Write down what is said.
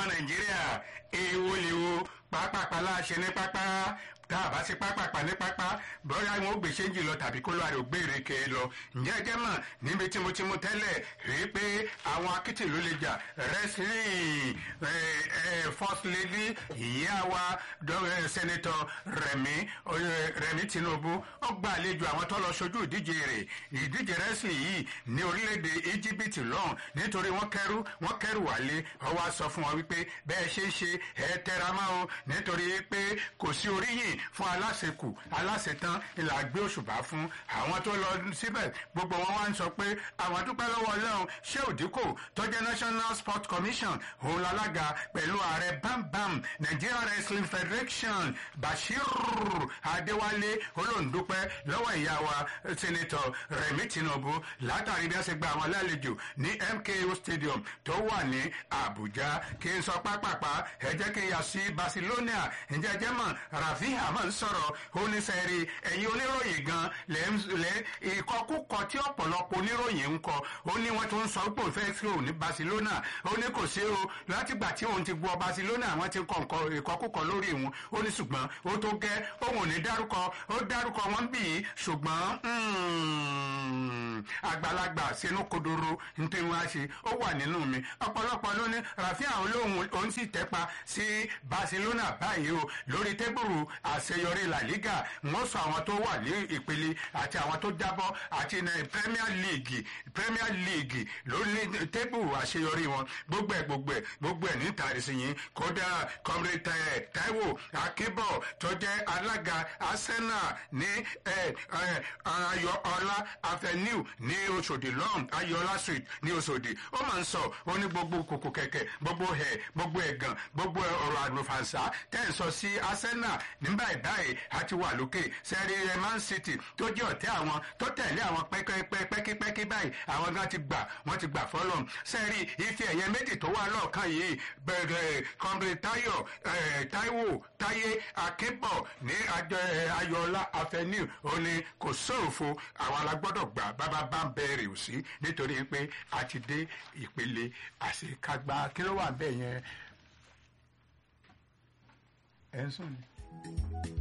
nàìjíríà èèwọ̀ lèwo pápápá láṣẹ ní pápá tá a bá sí pápápá ní pápá bóyá wọn ó gbé ṣéǹjì lọ tàbí kó lóore ò gbére ke lọ ǹjẹ́ ẹjẹ́ mọ̀ níbi tí mo ti mú tẹ́lẹ̀ rí i pé àwọn akitì ló lè jà wrestling first lady ìyá wa senator rẹ̀mí rẹ̀mí tinubu ó gba àlejò àwọn tó lọ sojú ìdíje rẹ̀ ìdíje wrestling yìí ní orílẹ̀-èdè egypt lọ́hùn nítorí wọ́n kẹ́rù wọ́n kẹ́rù wálé ó wá sọ fún wọn wípé bẹ́ẹ̀ ṣe ń ṣe ẹ tẹra mọ́ o nítorí pé kò sí oríyìn fún aláṣekù aláṣetán ìlà gbé òṣùbà fún àwọn tó lọ síbẹ̀ gbogbo wọn wá ń sọ pé àwọn dúpẹ́ lọ́wọ́ ọlọ́run ṣé òdìkò tó jẹ́ national sport commission òun lálága pẹ̀lú ààrẹ bámbám nigeria wrestling federation bashir adéwálé olóńdúpẹ́ lọ́wọ́ ìyá wa senator remi tinubu látàrí bí wọ́n ṣe gba àwọn alálejò ní mko stadium tó wà ní abuja kí n sọ pápápá ẹ jẹ́ kí n yà sí barcelona ǹjẹ́ jẹ́ mọ̀ rafi hamad sọ̀rọ̀ oníṣẹ́rí ẹ̀yin oníròyìn gan lẹ́ ìkọkúkọ tí ọ̀pọ̀lọpọ̀ oníròyìn ń kọ ó ní wọ́n tó ń sọ pé òun fẹ́ sí òun ní barcelona ó ní kò sí o látìgbà tí òun ti gbọ́ barcelona àwọn ti kọ nǹkan ìkọkúkọ lórí òun ó ní ṣùgbọ́n ó tó gẹ́ òun ò ní dárúkọ ó dárúkọ wọn bì í ṣùgbọ́n àgbàlagbà sínú kodoro ní tí wọ́n á ṣe ó wà nínú mi ọ̀pọ̀lọpọ̀ ló ní rafi àwọn olóhùn òun sì tẹ́pa sí barcelona báyìí o lórí tébùrù àṣeyọrí la liga wọ́n sọ àwọn tó wà ní ìpele àti àwọn tó jábọ́ àti premier league premier league lórí tébùrù àṣeyọrí wọn gbogbo ẹ̀ gbogbo ẹ̀ gbogbo ẹ̀ níta ìsìnyìn kódà comrade taiwo akínbọ̀ tó jẹ́ alága arsenal ní ayọ̀ọ́lá avenue ní oṣòdì lọ́hùn ayọ̀ọ́lá street ní oṣòdì ó máa ń sọ ó ní gbogbo kòkò kẹ̀kẹ́ gbogbo ẹ̀ gbogbo ẹ̀gàn gbogbo ọ̀rọ̀ àlùfànṣá tẹ́ ẹ̀ sọ sí arsenal nígbà ìbáyìí àti wà lókè sẹ́rí ẹ̀ man city tó jẹ́ ọ̀tẹ́ àwọn tó tẹ̀lé àwọn pẹ́kípẹ́kí báyìí àwọn gan ti gbà wọ́n ti gbà fọ́lọ́ sẹ́rí ife ẹ̀yẹ méjì tó wà lọ́ọ̀kan yìí bẹ̀rẹ̀ kọ́mbrì tayo taiwo táyé akébọ̀ ní ayọ̀ọ́lá avenue ó ní kò sóòfo àwọn alágbọ́dọ̀ gbà bábá bá ń bẹ̀rẹ̀ òsì nítorí pé a ti dé ìpele àṣekágbá kí ló wà bẹ́ẹ̀ yẹn ẹ̀ ń sùn ni.